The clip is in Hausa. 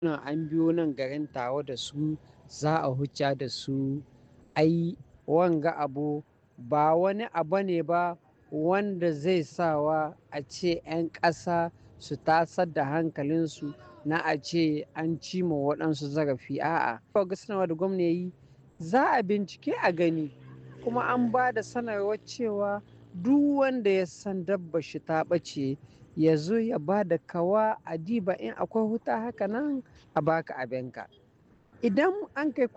nan an biyo nan garin tawa da su za a huce da su ai wanga abu ba wani abu ne ba wanda zai sawa a ce 'yan ƙasa su tasar da hankalinsu na a ce an cima waɗansu zarafi a'a. ga sanarwa da gwamna yi za a bincike a gani kuma an ba da sanarwar cewa duk wanda ya san dabba shi ta ɓace ya zo ya ba da kawa a diba in akwai huta haka nan a baka abinka idan an kai